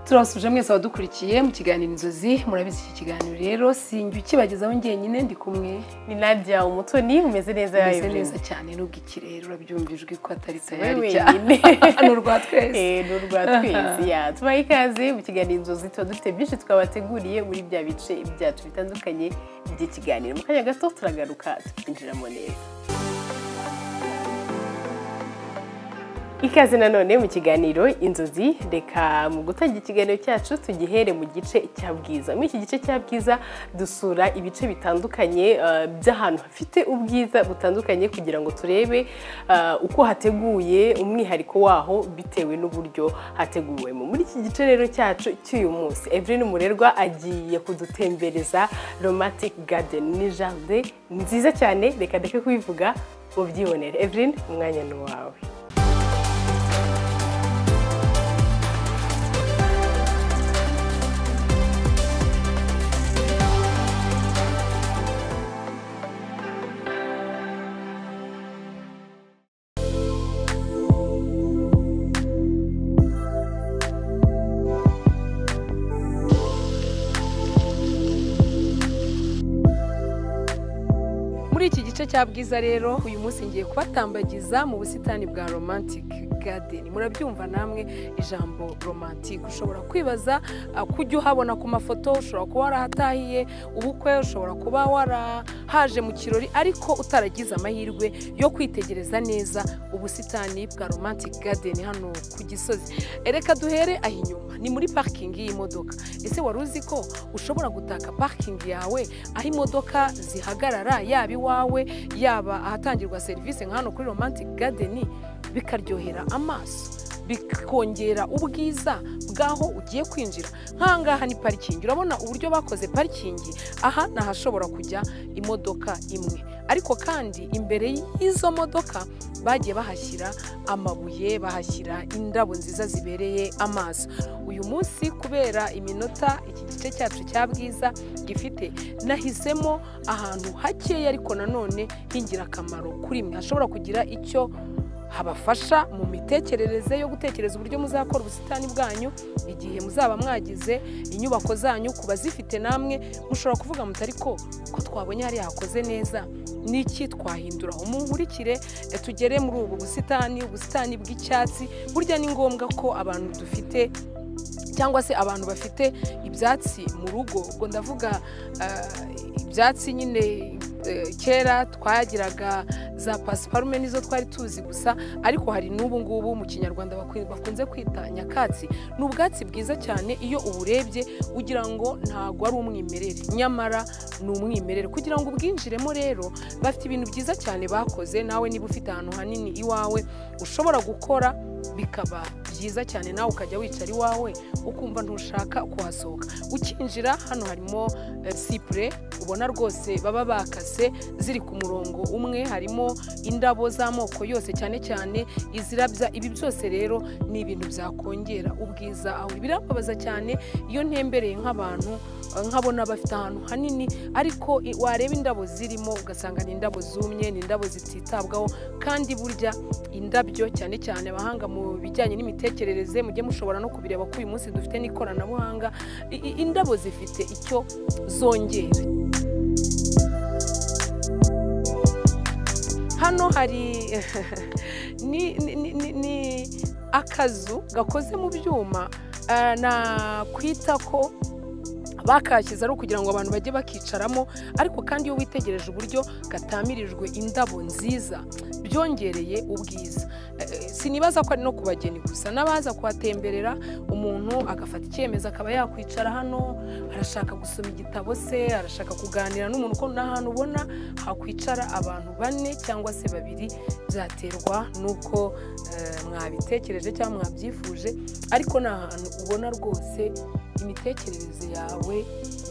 turabasuje mwese abadukurikiye mu kiganiro inzozi murabizi iki kiganiro rero sinjya ukibagezaho njyenyine ndi kumwe ni nadia umutoni umeze neza umeze neza cyane nubwo ikirere urabyumvijwe ko atari tayari cyane ni urwa twese ni urwa twese ya tubahe ikaze mu kiganiro inzozi tuba dufite byinshi twabateguriye muri bya bice byacu bitandukanye by'ikiganiro mu kanya gato turagaruka tukinjiramo neza ikaze nanone mu kiganiro inzozi reka mu gutangira ikiganiro cyacu tugihere mu gice cya bwiza muri iki gice cya bwiza dusura ibice bitandukanye uh, by'ahantu hafite ubwiza butandukanye kugira ngo turebe uh, uko hateguye umwihariko waho bitewe n'uburyo hateguwemo muri iki gice rero cyacu cy'uyu munsi Evelyn Murerwa agiye kudutembereza Romantic Garden ni jardin nziza cyane reka ndeke kubivuga mubyibonere Evelyn umwanya ni uwawe muri iki gice cya bwiza rero uyu munsi ngiye kubatambagiza mu busitani bwa romantic garden murabyumva namwe ijambo romantic ushobora kwibaza uh, kujya uhabona ku mafoto ushobora kuba warahatahiye ubukwe ushobora kuba warahaje mu kirori ariko utaragize amahirwe yo kwitegereza neza ubusitani bwa romantic garden hano ku gisozi reka duhere aho inyuma ni muri parikingi y'imodoka ese wari uzi ko ushobora gutaka parikingi yawe aho imodoka zihagarara yaba iwawe yaba ahatangirwa serivisi nka hano kuri romantic garden bikaryohera amaso bikongera ubwiza bw'aho ugiye kwinjira nkangaha ni parikingi urabona uburyo bakoze parikingi aha ni ahashobora kujya imodoka imwe ariko kandi imbere y'izo modoka bagiye bahashyira amabuye bahashyira indabo nziza zibereye amaso uyu munsi kubera iminota iki gice cyacu cya bwiza gifite nahisemo ahantu hakeya ariko nanone h'ingirakamaro kuri mwe hashobora kugira icyo habafasha mu mitekerereze yo gutekereza uburyo muzakora ubusitani bwanyu igihe muzaba mwagize inyubako zanyu ku bazifite namwe mushobora kuvuga mutari ko ko twabonye hariya hakoze neza n'iki twahindura umunkurikire eh, tugere muri ubu busitani ubusitani bw'icyatsi burya ni ngombwa ko abantu dufite cyangwa se abantu bafite ibyatsi mu rugo ubwo ndavuga ah, ibyatsi nyine eh, kera twagiraga za pasiparume nizo twari tuzi gusa ariko hari n'ubu ngubu mu kinyarwanda bakwi- bakunze kwita nyakatsi ni ubwatsi bwiza cyane iyo uburebye ugira ngo ntabwo ari umwimerere nyamara ni umwimerere kugira ngo ubwinjiremo rero bafite ibintu byiza cyane bakoze nawe niba ufite ahantu hanini iwawe ushobora gukora bikaba byiza cyane nawe ukajya wicara iwawe ukumva ntushaka kuhasohoka ukinjira hano harimo eh, sipure ubona rwose baba bakase ziri ku murongo umwe harimo indabo z'amoko yose cyane cyane izirabya ibi byose rero ni ibintu byakongera ubwiza aho birababaza cyane iyo ntembereye nk'abantu eh, nkabona bafite ahantu hanini ariko i- wareba indabo zirimo ugasanga ni indabo zumye ni indabo zititabwaho kandi burya indabyo cyane cyane abahanga mu bijyanye n'imitekerereze mujye mushobora no kubireba ko uyu munsi dufite n'ikoranabuhanga i- i- indabo zifite icyo zongera hano hari ni, ni, ni, ni, ni akazu gakoze mu byuma eh, nakwita ko bakashyize ari ukugira ngo abantu bajye bakicaramo ariko kandi iyo witegereje uburyo gatamirijwe indabo nziza byongereye ubwiza Eh, sinibaza ko ari no ku bageni gusa n'abaza kuhatemberera umuntu agafata icyemezo akaba yakwicara hano arashaka gusoma igitabo se arashaka kuganira n'umuntu ko nta hantu ubona hakwicara abantu bane cyangwa se babiri byaterwa n'uko eh, mwabitekereje cyangwa mwabyifuje ariko ni ahantu ubona rwose imitekerereze yawe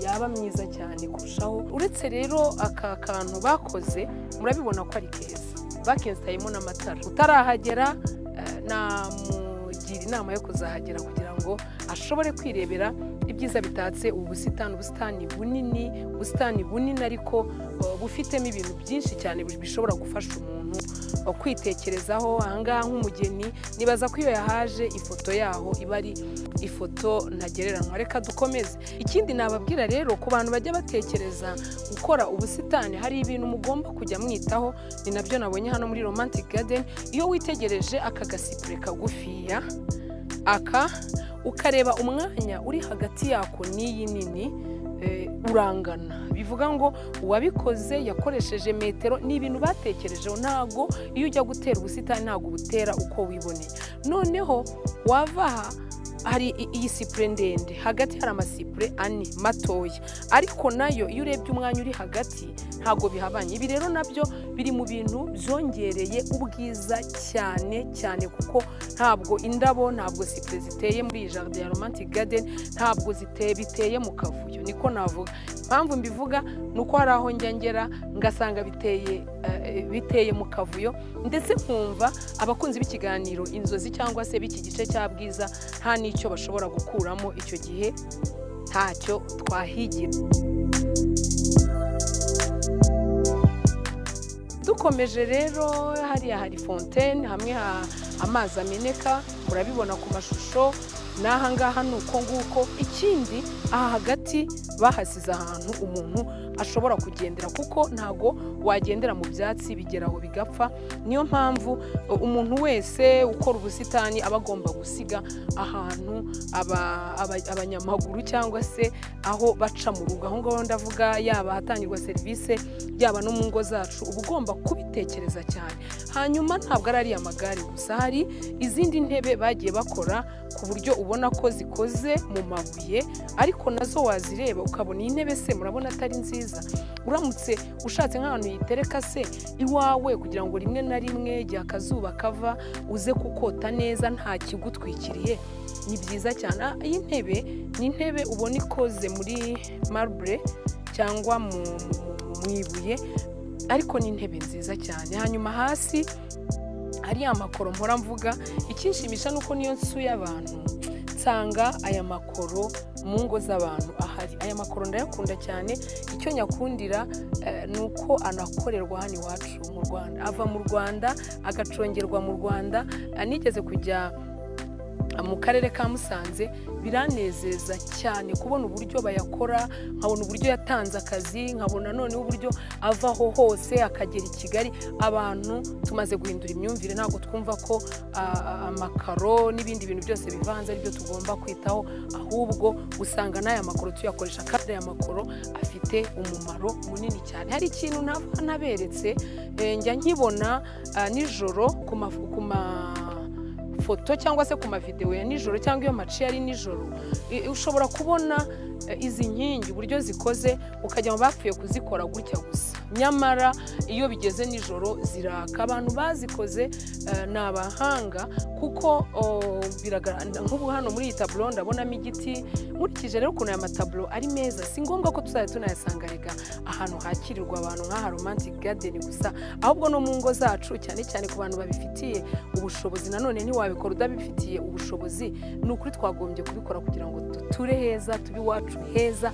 yaba myiza cyane kurushaho uretse rero aka kantu bakoze murabibona ko ari keza bakensitayemo n'amatara utarahagera eh, namugira inama yo kuzahagera kugira ngo ashobore kwirebera ibyiza bitatse ubu busitani ubusitani bunini ubusitani bunini ariko uh, bufitemo ibintu byinshi cyane bishobora gufasha umuntu uh, kwitekerezaho ahangaha nk'umugeni nibaza ko iyo yahaje ifoto yaho iba ari ifoto ntagereranywa reka dukomeze ikindi nababwira rero ku bantu bajya batekereza gukora ubusitani hari ibintu mugomba kujya mwitaho ni nabyo nabonye hano muri romantic garden iyo witegereje aka gasipure kagufiya aka ukareba umwanya uri hagati yako n'iyi nini urangana bivuga ngo uwabikoze yakoresheje metero ni ibintu batekerejeho ntabwo iyo ujya gutera ubusitani ntabwo ubutera uko wiboneye noneho wava aha hari iyi sipure ndende hagati hari amasipure ane matoya ariko nayo iyo urebye umwanya uri hagati ntabwo bihabanye ibi rero nabyo biri mu bintu byongereye ubwiza cyane cyane kuko ntabwo indabo ntabwo sipure ziteye muri iyi jardin ya romantic garden ntabwo ziteye biteye mu kavuyo niko navuga impamvu mbivuga ni uko hari aho njya ngera ngasanga biteye biteye mu kavuyo ndetse nkumva abakunzi b'ikiganiro inzozi cyangwa se b'iki gice cya bwiza nta n'icyo bashobora gukuramo icyo gihe ntacyo twahigira dukomeje rero hariya hari fontene hamwe amazi ameneka murabibona ku mashusho n'ahangaha ni uko nguko ikindi aha hagati bahasize ahantu umuntu ashobora kugendera kuko ntago wagendera mu byatsi bigera aho bigapfa niyo mpamvu umuntu wese ukora ubusitani aba agomba gusiga ahantu abanyamaguru cyangwa se aho baca mu rugo aho ngaho ndavuga yaba ahatangirwa serivisi yaba no mu ngo zacu uba ugomba kubitekereza cyane hanyuma ntabwo ari ariya magare gusa hari izindi ntebe bagiye bakora ku buryo ubona ko zikoze mu mabuye ariko nazo wazireba ukabona iyi ntebe se murabona atari nziza uramutse ushatse nk'ahantu yitereka se iwawe kugira ngo rimwe na rimwe igihe akazuba kava uze kukota neza nta kigutwikiriye ni byiza cyane iyi ntebe ni intebe ubona ikoze muri marble cyangwa mu ibuye ariko ni intebe nziza cyane hanyuma hasi hari amakoro mpora mvuga ikinshimisha ni uko niyo nsuye abantu nsanga aya makoro mu ngo z'abantu ahari aya makoro ndayakunda cyane icyo nyakundira ni uko anakorerwa hano iwacu mu rwanda ava mu rwanda agacongerwa mu rwanda anigeze kujya mu karere ka musanze biranezeza cyane kubona uburyo bayakora nkabona uburyo yatanze akazi nkabona noneho uburyo avaho hose akagera i kigali abantu tumaze guhindura imyumvire ntabwo twumva ko amakaro n'ibindi bintu byose bivanze aribyo tugomba kwitaho ahubwo usanga n'aya makoro tuyakoresha kandi aya makoro afite umumaro munini cyane hari ikintu naberetse njya nkibona nijoro ku ma foto cyangwa se ku mavidewo ya nijoro cyangwa iyo maci yari nijoro ushobora kubona izi nkingi uburyo zikoze ukajya mu bapfuye kuzikora gutya gusa nyamara iyo bigeze nijoro ziraka abantu bazikoze ni abahanga kuko nk'ubu hano muri iyi taburo ndabonamo igiti nkurikije rero ukuntu aya mataburo ari meza si ngombwa ko tuzajya tunayasanga reka ahantu hakirirwa abantu nk'aha romantic garden gusa ahubwo no mu ngo zacu cyane cyane ku bantu babifitiye ubushobozi nanone ntiwabikora udabifitiye ubushobozi ni ukuri twagombye kubikora kugira ngo duture heza tube iwacu heza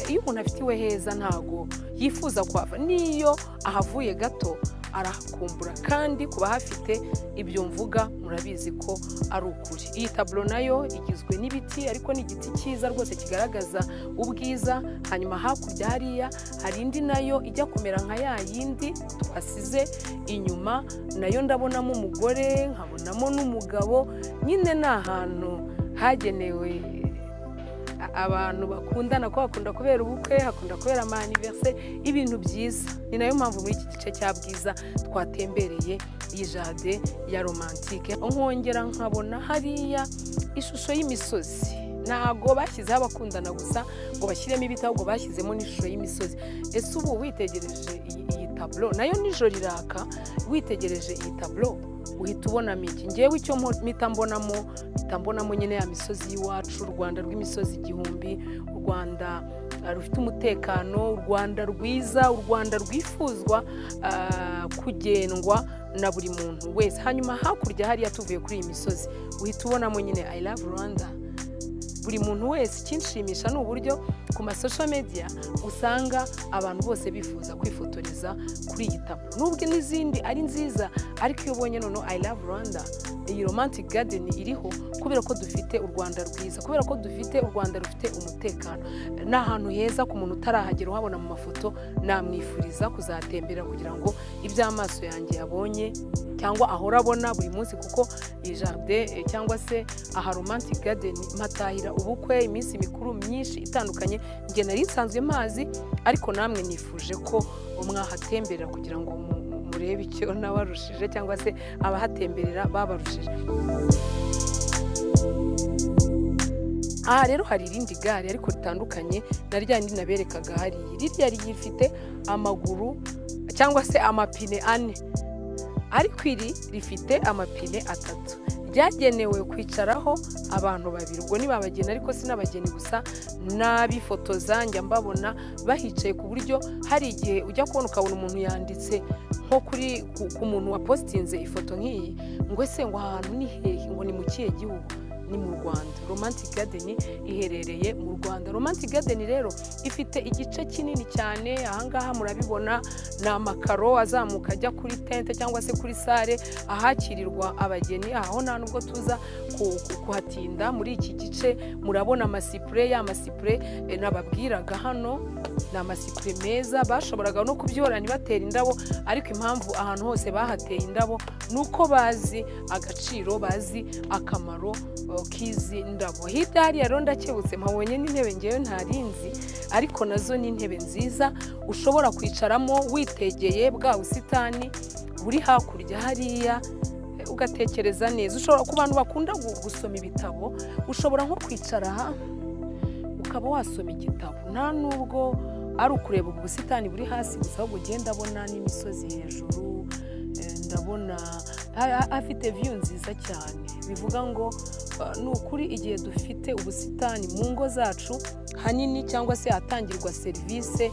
iyo umuntu afitiwe heza ntago yifuza kuhava n'iyo ahavuye gato arahakumbura kandi ku bahafite ibyo mvuga murabizi ko ari ukuri iyi taburo nayo igizwe n'ibiti ariko ni igiti cyiza rwose kigaragaza ubwiza hanyuma hakurya hariya hari indi nayo ijya kumera nka ya yindi twasize inyuma nayo ndabonamo umugore nkabonamo n'umugabo nyine ni ahantu hagenewe abantu bakundana ko hakunda kubera ubukwe hakunda kubera amaniverise ibintu byiza ni nayo mpamvu muri iki gice cya bwiza twatembereye iyi jade ya romantike nkongera nkabona hariya ishusho y'imisozi ntabwo bashyizeho abakundana gusa ngo bashyiremo ibiti ahubwo bashyizemo n'ishusho y'imisozi ese ubu witegereje iyi taburo nayo nijoro iraka witegereje iyi taburo uhita ubonamo iki ngewe icyo mpita mbonamo mpita mbonamo nyine ya misozi y'iwacu u rwanda rw'imisozi igihumbi u rwanda rufite umutekano u rwanda rwiza u rwanda rwifuzwa kugendwa na buri muntu wese hanyuma hakurya hariya tuvuye kuri iyi misozi uhita ubonamo nyine i love rwanda buri muntu wese ikinshimisha ni uburyo ku masosho media usanga abantu bose bifuza kwifotoreza kuri iyi taburo nubwo n'izindi ari nziza ariko iyo ubonye noneho i love rwanda iyi romantic garden iriho kubera ko dufite u rwanda rwiza kubera ko dufite u rwanda rufite umutekano ni ahantu heza ku muntu utarahagera uhabona mu mafoto namwifuriza kuzatembera kugira ngo ibyo amaso yanjye yabonye cyangwa ahora abona buri munsi kuko iyi jaride eh, cyangwa se aha romantic garden mpatahira ubukwe iminsi mikuru myinshi itandukanye njye nari nsanzwe mazi ariko namwe nifuje ko mwahatemberera kugira ngo mu murebe icyo n'abarushije cyangwa se abahatemberera babarushije aha rero hari irindi gare ariko ritandukanye na rya rindi naberekaga hariya ririya rifite amaguru cyangwa se amapine ane ariko iri rifite amapine atatu ryagenewe kwicaraho abantu babiri ubwo ni babageni ariko sinabageni gusa n'abifotoza njya mbabona bahicaye ku buryo hari igihe ujya kubona ukabona umuntu yanditse nko kuri ku- ku muntu wapositinze ifoto nk'iyi ngo ese ngo aha hantu ni hehe ngo ni mu kihe gihugu ni mu rwanda romantic garden iherereye mu rwanda romantic garden rero ifite igice kinini cyane ahangaha murabibona ni amakaro azamuka ajya kuri tente cyangwa se kuri sale ahakirirwa abageni aho nta nubwo tuza ku- ku- kuhatinda muri iki gice murabona amasipure ya masipure eh, nababwiraga hano ni amasipure meza bashoboraga no kubyorana ntibatera indabo ariko impamvu ahantu hose bahateye indabo ni uko bazi agaciro bazi akamaro eh, k'izi ndabo hirya hariya rero ndakebutse mpabonye n'intebe ngewe ntarinzi ariko nazo ni intebe nziza ushobora kwicaramo witegeye bwa busitani buri hakurya hariya eh, ugatekereza neza ushobora ku bantu bakunda gu- gusoma ibitabo ushobora nko kwicara aha ukaba wasoma igitabo nta nubwo ari ukureba ubu busitani buri hasi gusa ahubwo ugenda ndabona n'imisozi hejuru eh, ndabona ha- ha- afite viyu nziza cyane bivuga ngo eh, ni ukuri igihe dufite ubusitani mu ngo zacu hanini cyangwa se ahatangirwa serivisi eh,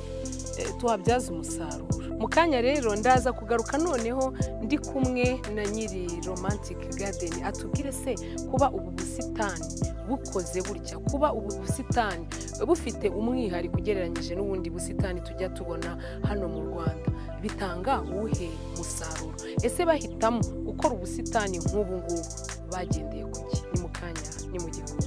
tuhabyaza umusaruro mu kanya rero ndaza kugaruka noneho ndi kumwe na nyiri romantic garden atubwire se kuba ubu busitani bukoze gutya kuba ubu busitani bufite umwihariko ugereranyije n'ubundi busitani tujya tubona hano mu rwanda bitanga uwuhe musaruro ese bahitamo gukora ubusitani nk'ubu ngubu bagendeye ku ki ni mu kanya ni mu gihugu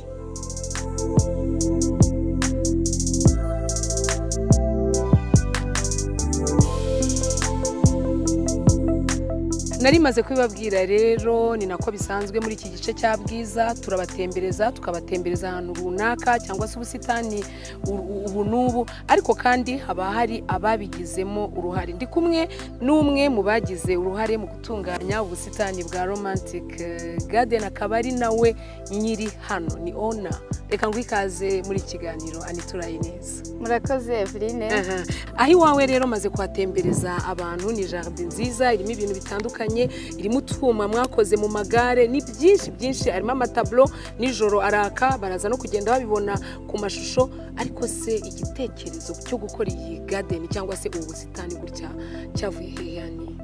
nari maze kubibabwira rero ni nako bisanzwe muri iki gice cya bwiza turabatembereza tukabatembereza ahantu runaka cyangwa se ubusitani u- u- ubu n'ubu ariko kandi haba hari ababigizemo uruhare ndi kumwe n'umwe mu bagize uruhare mu gutunganya ubusitani bwa romantic eh, garden akaba ari nawe nyiri hano ni ona reka ngo ikaze muri iki kiganiro anituraye neza murakoze eveline Aha. aho iwawe rero maze kuhatembereza abantu ni jaride nziza irimo ibintu bitandukanye irimo utwuma mwakoze mu magare ni byinshi byinshi harimo amataburo nijoro araka baraza no kugenda babibona ku mashusho ariko se igitekerezo cyo gukora iyi gadeni cyangwa se ubu busitani gutya cyavuye hehe yani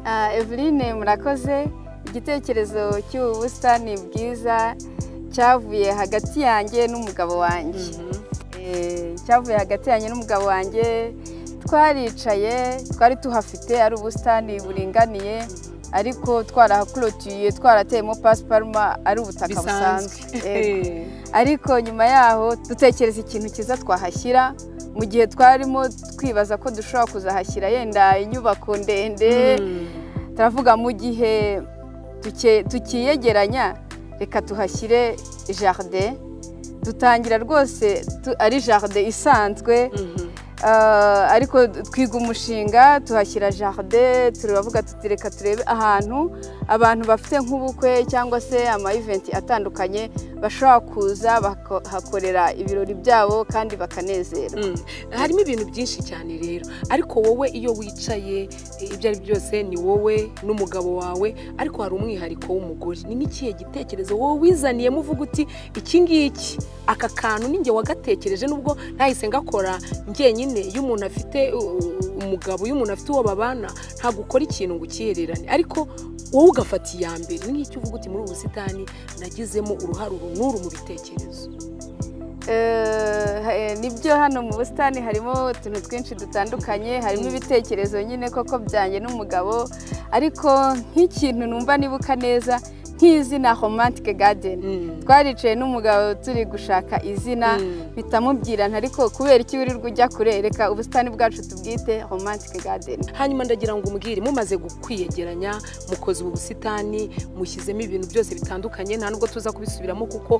Ah, eveline murakoze igitekerezo cy'ubu busitani bwiza cyavuye hagati yanjye n'umugabo wanjye Eh, cyavuye hagati yanjye n'umugabo wanjye twaricaye twari tuhafite ari ubusitani buringaniye ariko twarahakorotiriye twarateyemo pasiparuma ari ubutaka busanzwe Eh, Eh, ariko nyuma yaho dutekereza ikintu cyiza twahashyira mu gihe twarimo twibaza ko dushobora kuzahashyira yenda inyubako ndende mm. turavuga mu gihe tuke- tukiyegeranya reka tuhashyire jaride dutangira rwose tu- ari jaride isanzwe Mhm. Ah, ariko twiga umushinga tuhashyira jaride turavuga tuti reka turebe ahantu abantu bafite nk'ubukwe cyangwa se amayiventi atandukanye bashobora kuza bakahakorera ibirori byabo kandi bakanezerwa Mm. harimo ibintu byinshi cyane rero ariko wowe iyo wicaye eh, ibyo ari byo byose ni wowe n'umugabo wawe ariko hari umwihariko w'umugore ni nk'ikihe gitekerezo wowe wizaniyemo uvuga uti iki ngiki aka kantu ninjye wagatekereje nubwo nahise ngakora njyenyine iyo umuntu afite uh, uh, umugabo iyo umuntu afite uwo babana ntabwo ukora ikintu ngo ukihererane ariko wowe ugafata iya mbere ni nk'icyo uvuga uti muri ubu busitani nagizemo uruhare uru n'uru mu bitekerezo Eh, nibyo hano mu busitani harimo utuntu twinshi dutandukanye harimo ibitekerezo nyine koko byanjye n'umugabo ariko nk'ikintu numva nibuka neza nk'izina romantic garden twaricaye n'umugabo turi gushaka izina bitamubwirana ariko kubera iki wirirwa ujya kurereka ubusitani bwacu tubwite romantic garden hanyuma ndagira ngo umbwire mumaze kwiyegeranya mukoze ubu busitani mushyizemo ibintu byose bitandukanye nta nubwo tuza kubisubiramo kuko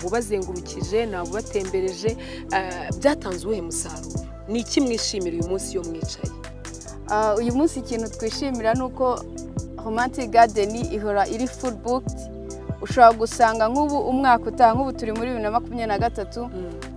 nabubazengurukije nabubatembereje eh, byatanze uwuhe musaruro ni iki mwishimira uyu munsi iyo mwicaye Ah, uyu munsi ikintu twishimira ni uko romantic garden ihora iri full booked ushobora gusanga nk'ubu umwaka utaha nk'ubu turi muri bibiri na makumyabiri na gatatu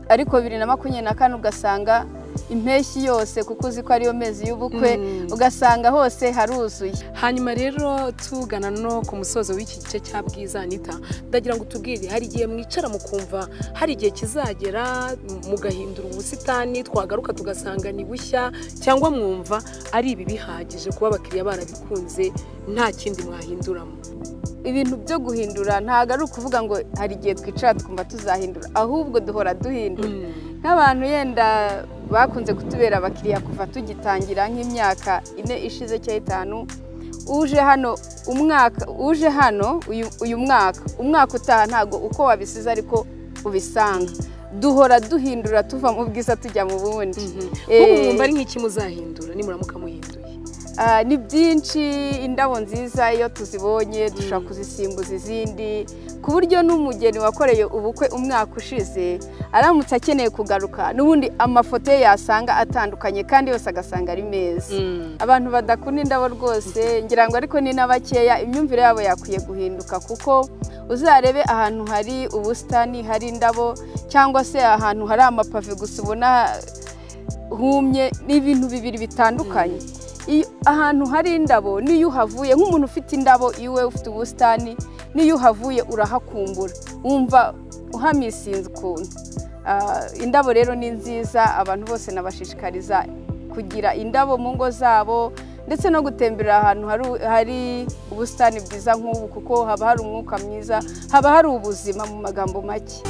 ariko bibiri na makumyabiri na kane ugasanga impeshyi yose kuko uzi ko ariyo mezi y'ubukwe Mm. ugasanga hose haruzuye hanyuma rero tugana no ku musozo w'iki gice cya bwiza anita ndagira ngo tubwire hari igihe mwicara mukumva hari igihe kizagera mu- mugahindura ubusitani twagaruka tugasanga ni bushya cyangwa mwumva ari ibi bihagije kuba abakiriya barabikunze nta kindi mwahinduramo ibintu byo guhindura ntabwo ari ukuvuga ngo hari igihe twicara twumva tuzahindura ahubwo duhora duhindura nk'abantu yenda bakunze kutubera abakiriya kuva tugitangira nk'imyaka ine ishize cyangwa itanu uje hano umwaka uje hano uyu, uyu mwaka umwaka utaha ntabwo uko wabisize ariko ubisanga duhora duhindura tuva mu bwiza tujya mu bundi ubu Eh, mwumva ari nk'iki muzahindura nimuramuka muhinduye Ah, ni byinshi indabo nziza iyo tuzibonye dushobora kuzisimbuza izindi ku buryo n'umugeni wakoreye ubukwe umwaka ushize aramutse akeneye kugaruka n'ubundi amafoto ye yasanga atandukanye kandi yose agasanga ari meza abantu badakunda indabo rwose ngira ngo ariko ni n'abakeya imyumvire yabo yakwiye guhinduka kuko uzarebe ahantu hari ubusitani hari indabo cyangwa se ahantu hari amapave gusa ubona humye ni ibintu bibiri bitandukanye Iyo- ahantu hari indabo n'iyo uhavuye nk'umuntu ufite indabo iwe ufite ubusitani n'iyo uhavuye urahakumbura wumva uhamisinze ukuntu Ah, indabo rero ni nziza abantu bose nabashishikariza kugira indabo mu ngo zabo ndetse no gutemberera ahantu hari- hari ubusitani bwiza nk'ubu kuko haba hari umwuka mwiza haba hari ubuzima mu magambo make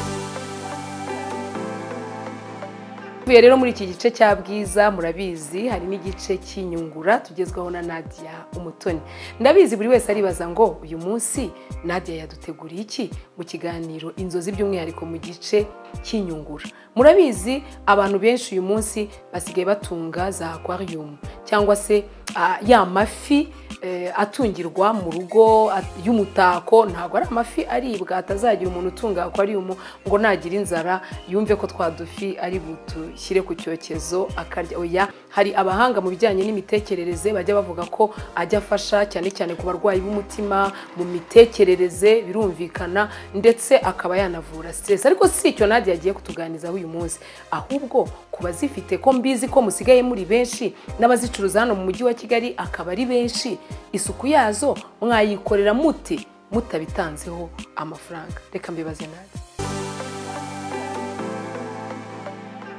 tuvuye rero muri iki gice cya bwiza murabizi hari n'igice cy'inyungura tugezwaho na nadia umutoni ndabizi buri wese aribaza ngo uyu munsi nadia yaduteguriye iki mu kiganiro inzozi by'umwihariko mu gice cy'inyungura murabizi abantu benshi uyu munsi basigaye batunga za aquarium cyangwa se ah, ya mafi eh, atungirwa mu rugo at- y'umutako ntabwo ari amafi aribwa atazagira umuntu utunga akwarium ngo nagira inzara yumve ko twa dufi ari butushyire ku cyokezo akarya oya hari abahanga mu bijyanye n'imitekerereze bajya bavuga ko ajya afasha cyane cyane ku barwayi b'umutima mu mitekerereze birumvikana ndetse akaba yanavura stress ariko si icyo nadia yagiye kutuganizaho uyu munsi ahubwo ku bazifite ko mbizi ko musigaye muri benshi n'abazicuruza hano mu mujyi wa kigali akaba ari benshi isuku yazo mwayikorera mute mutabitanzeho amafaranga reka mbibaze nawe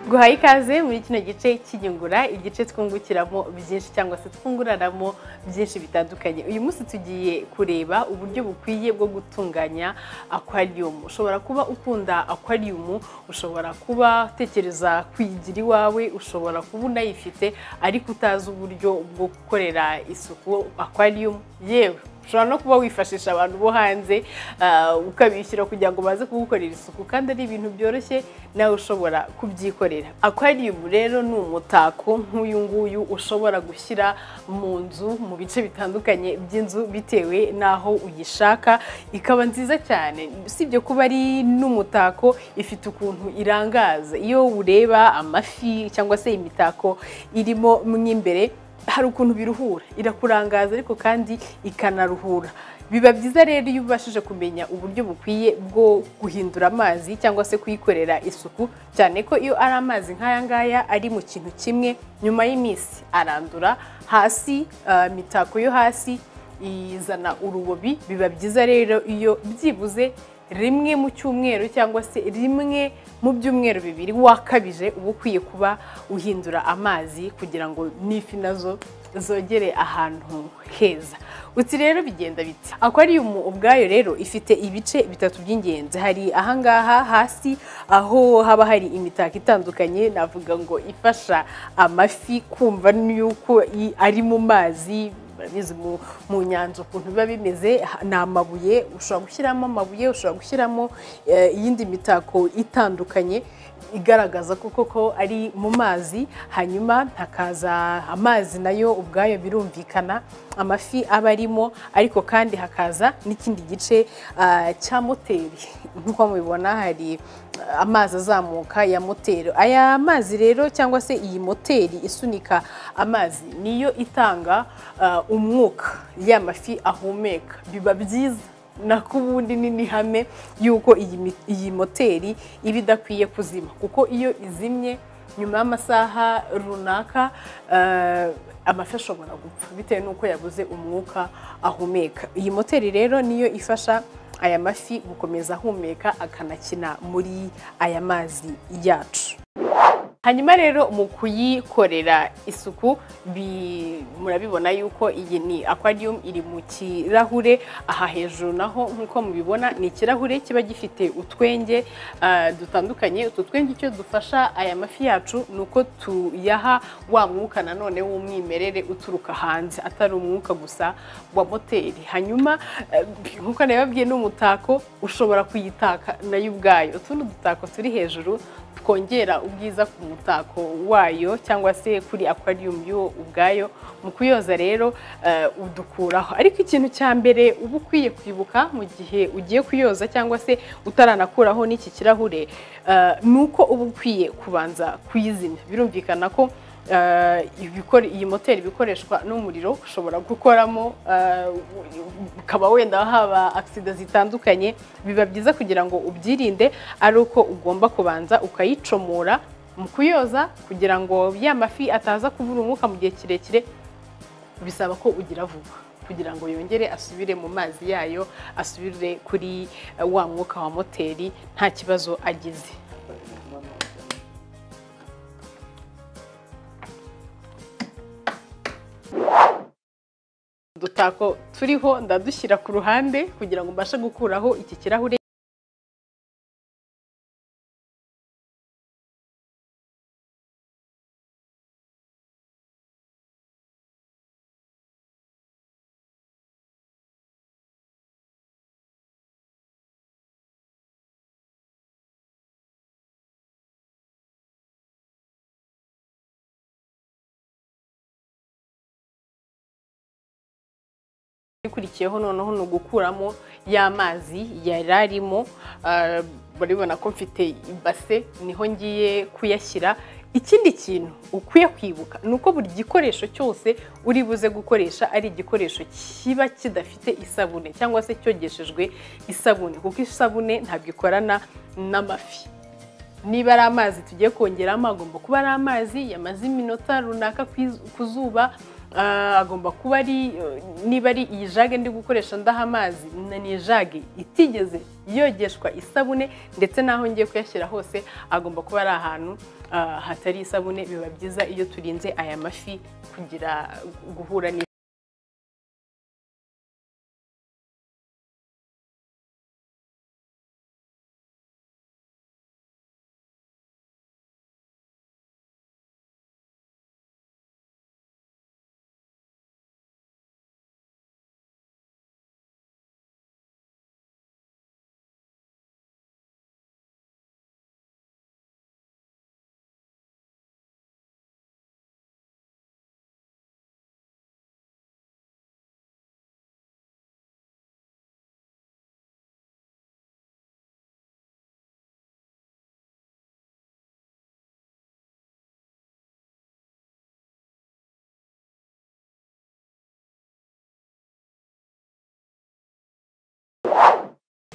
guhaye ikaze muri kino gice cy'inyungura igice twungukiramo byinshi cyangwa se twunguranamo byinshi bitandukanye uyu munsi tugiye kureba uburyo bukwiye bwo gutunganya aquarium ushobora kuba ukunda aquarium ushobora kuba utekereza kuyigira iwawe ushobora kuba unayifite ariko utazi uburyo bwo gukorera isuku aquarium yewe ushobora no kuba wifashisha abantu bo hanze ah, ukabishyura kugira ngo baze kugukorera isuku kandi ari ibintu byoroshye nawe ushobora kubyikorera aquarium rero ni umutako nk'uyu nguyu ushobora gushyira mu nzu mu bice bitandukanye by'inzu bitewe n'aho uyishaka ikaba nziza cyane usibye kuba ari n'umutako ifite ukuntu irangaza iyo ureba amafi cyangwa se imitako irimo mo imbere hari ukuntu biruhura irakurangaza ariko kandi ikanaruhura biba byiza rero iyo ubashije kumenya uburyo bukwiye bwo guhindura amazi cyangwa se kuyikorera isuku cyane ko iyo ari amazi nk'aya ngaya ari mu kintu kimwe nyuma y'iminsi arandura hasi ah, imitako yo hasi izana urubobi biba byiza rero iyo byibuze rimwe mu cyumweru cyangwa se rimwe mu byumweru bibiri wakabije uba ukwiye kuba uhindura amazi kugira ngo n'ifi nazo zogere ahantu heza uti rero bigenda biti akwarium ubwayo rero ifite ibice bitatu by'ingenzi hari ahangaha hasi aho haba hari imitako itandukanye navuga ngo ifasha amafi kumva n'uko i- ari mu mazi barabizi mu- mu nyanja ukuntu biba bimeze ha- ni amabuye ushobora gushyiramo amabuye ushobora gushyiramo eh, iyindi mitako itandukanye igaragaza ko koko ari mu mazi hanyuma hakaza amazi nayo ubwayo birumvikana amafi aba arimo ariko kandi hakaza n'ikindi gice ah, cya moteri nk'uko mubibona hari ah, amazi azamuka ya moteri aya mazi rero cyangwa se iyi moteri isunika amazi niyo itanga ah, umwuka ya mafi ahumeka biba byiza nako ubundi ni n'ihame y'uko iyi mi- iyi moteri iba idakwiye kuzima kuko iyo izimye nyuma y'amasaha runaka eh, amafi ashobora gupfa bitewe n'uko yabuze umwuka ahumeka iyi moteri rero niyo ifasha aya mafi gukomeza ahumeka akanakina muri aya mazi yacu hanyuma rero mu kuyikorera isuku bi- murabibona yuko iyi ni aquarium iri mu kirahure aha hejuru naho nk'uko mubibona ni ikirahure kiba gifite utwenge ah, dutandukanye utu twenge icyo dufasha aya mafi yacu ni uko tuyaha wa mwuka nanone w'umwimerere uturuka hanze atari umwuka gusa wa moteri hanyuma eh, nk'uko nabibabwiye n'umutako ushobora kuyitaka nayo ubwayo utundi dutako turi hejuru twongera ubwiza ku mutako wayo cyangwa se kuri aquarium yo ubwayo mu kuyoza rero eh, udukuraho ariko ikintu cya mbere uba ukwiye kwibuka mu gihe ugiye kuyoza cyangwa se utaranakuraho n'iki kirahure eh, ni uko uba ukwiye kubanza kuyizimya birumvikana ko eh, ibikore- iyi moteri iba ikoreshwa n'umuriro ushobora gukoramo eh, ukaba wenda haba agisida zitandukanye biba byiza kugira ngo ubyirinde ari uko ugomba kubanza ukayicomora mu kuyoza kugira ngo ya mafi ataza kubura umwuka mu gihe kirekire bisaba ko ugira vuba kugira ngo yongere asubire mu mazi yayo asubire kuri eh, wa mwuka wa moteri nta kibazo agize udutako turiho ndadushyira ku ruhande kugira ngo mbashe gukuraho iki kirahure ikurikiyeho noneho ni ugukuramo ya mazi yari arimo ah, murabibona ko mfite ibase niho ngiye kuyashyira ikindi kintu ukwiye kwibuka ni uko buri gikoresho cyose uri buze gukoresha ari igikoresho kiba kidafite isabune cyangwa se cyogeshejwe isabune kuko isabune ntabwo ikorana n'amafi niba ari amazi tugiye kongeramo agomba kuba ari amazi yamaze iminota runaka ku iz- ku zuba ah, agomba kuba ari eh, niba ari iyi jage ndi gukoresha ndaha amazi na ni ijage itigeze yogeshwa isabune ndetse n'aho ngiye kuyashyira hose agomba kuba ari ahantu ah, hatari isabune biba byiza iyo turinze aya mafi kugira guhura ni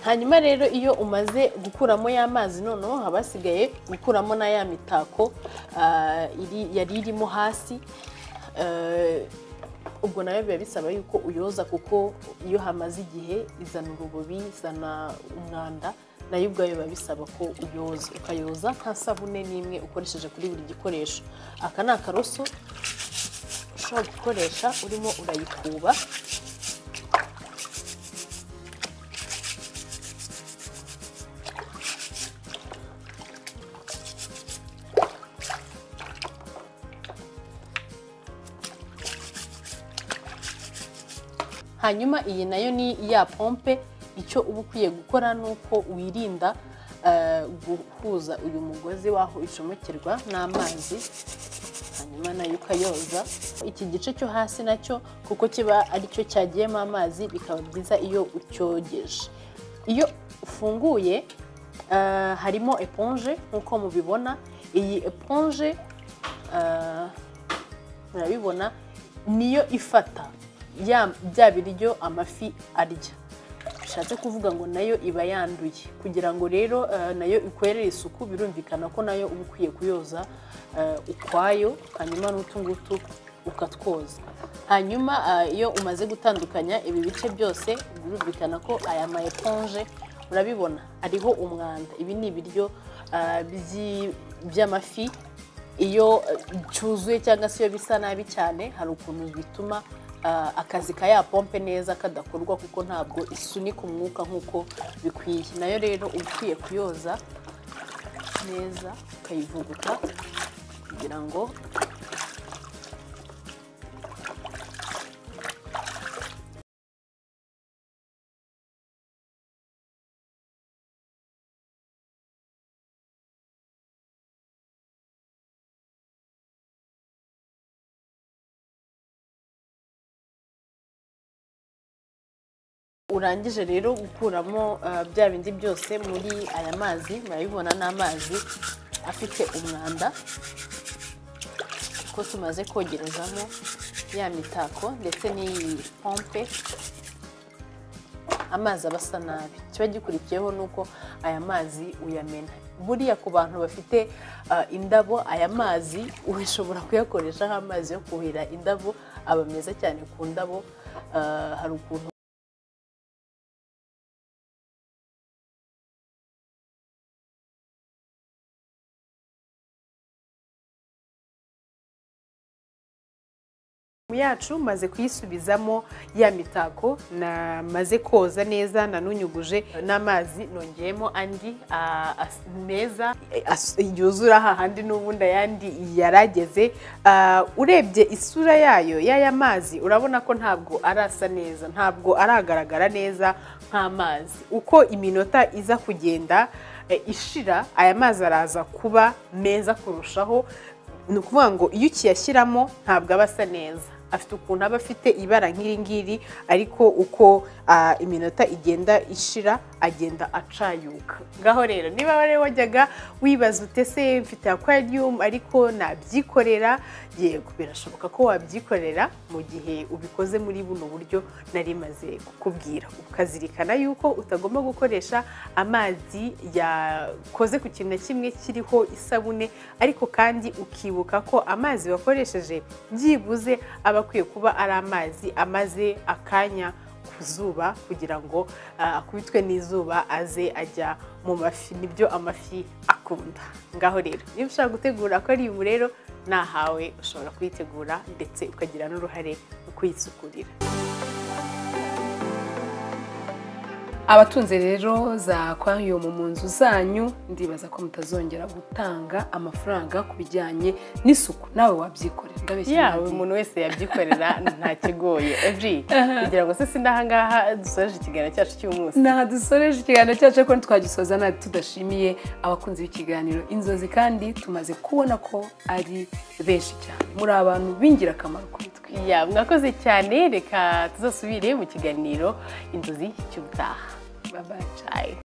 hanyuma rero iyo umaze gukuramo ya mazi noneho haba hasigaye gukuramo na ya mitako ah, iri- yari irimo hasi eh, ubwo nawe biba bisaba yuko uyoza kuko iyo hamaze igihe izana urubobi izana umwanda nayo ubwayo biba bisaba ko uyoza ukayoza nta sabune n'imwe ukoresheje kuri buri gikoresho aka ni akaroso ushobora gukoresha urimo urayikuba hanyuma iyi nayo ni iya pompe icyo uba ukwiye gukora ni uko wirinda eh, guhuza uyu mugozi w'aho icomekerwa n'amazi hanyuma nayo ukayoza iki gice cyo hasi nacyo kuko kiba aricyo cyagiyemo amazi bikaba byiza iyo ucyogeje iyo ufunguye eh, harimo eponje nk'uko mubibona iyi eponje eh, murabibona niyo ifata ya- bya biryo amafi arya bishatse kuvuga ngo nayo iba yanduye kugira ngo rero eh, nayo ikwerere isuku birumvikana ko nayo uba ukwiye kuyoza eh, ukwayo hanyuma n'utu ngutu ukatwoza hanyuma eh, iyo umaze gutandukanya ibi bice byose birumvikana ko aya ma eponje murabibona ariho umwanda ibi ni ibiryo eh, byi- by'amafi iyo eh, cyuzuye cyangwa se iyo bisa nabi cyane hari ukuntu bituma ah, akazi ka ya pompe neza kadakorwa kuko ntabwo isunika umwuka nk'uko bikwiye nayo rero uba ukwiye kuyoza neza ukayivuguta kugira ngo urangije rero gukuramo eh, bya bindi byose muri aya mazi murabibona n'amazi afite umwanda ko tumaze kogerezamo ya mitako ndetse n'iyi pompe amazi aba asa nabi kiba gikurikiyeho nuko aya mazi uyamena buriya ku bantu bafite ah, indabo aya mazi ushobora kuyakoresha nk'amazi yo kuhira indabo aba meza cyane ku ndabo ah, hari ukuntu yacu maze kuyisubizamo ya mitako namaze koza neza nanunyuguje n'amazi nongeyemo andi ah, as- meza as- yuzura hahandi n'ubundi ayandi yarageze Ah, urebye isura yayo y'aya mazi urabona ko ntabwo arasa neza ntabwo aragaragara neza nk'amazi uko iminota iza kugenda eh, ishira aya mazi araza kuba meza kurushaho ni ukuvuga ngo iyo ukiyashyiramo ntabwo aba asa neza afite ukuntu aba afite ibara nk'iri ngiri ariko uko ah, iminota igenda ishira agenda acayuka ngaho rero niba wari wajyaga wibaza ute se mfite aquarium ariko nabyikorera yego birashoboka ko wabyikorera mu gihe ubikoze muri buno buryo nari maze kukubwira ukazirikana yuko utagomba gukoresha amazi yakoze ku kintu na kimwe kiriho isabune ariko kandi ukibuka ko amazi wakoresheje byibuze aba akwiye kuba ari amazi amaze akanya ku zuba kugira ngo ah, akubitwe n'izuba aze ajya mu mafi nibyo amafi akunda ngaho rero niba ushaka gutegura akarimu rero nahawe ushobora kuyitegura ndetse ukagira n'uruhare mu kuyisukurira abatunze rero za aquarium mu nzu zanyu ndibaza ko mutazongera gutanga amafaranga ku bijyanye n'isuku nawe wabyikorera ndabeshya yawe nagiye. umuntu wese yabyikorera nta kigoye evuri kugira ngo se sinaha ngaha dusoje ikiganiro cyacu cy'umunsi ntaha dusoreje ikiganiro cyacu ariko ntitwagisoza natwe tudashimiye abakunzi b'ikiganiro inzozi kandi tumaze kubona ko ari benshi cyane muri abantu b'ingirakamaro kuri twe Ya, mwakoze cyane reka tuzasubire mu kiganiro inzozi cy'ubutaha babaye Bye.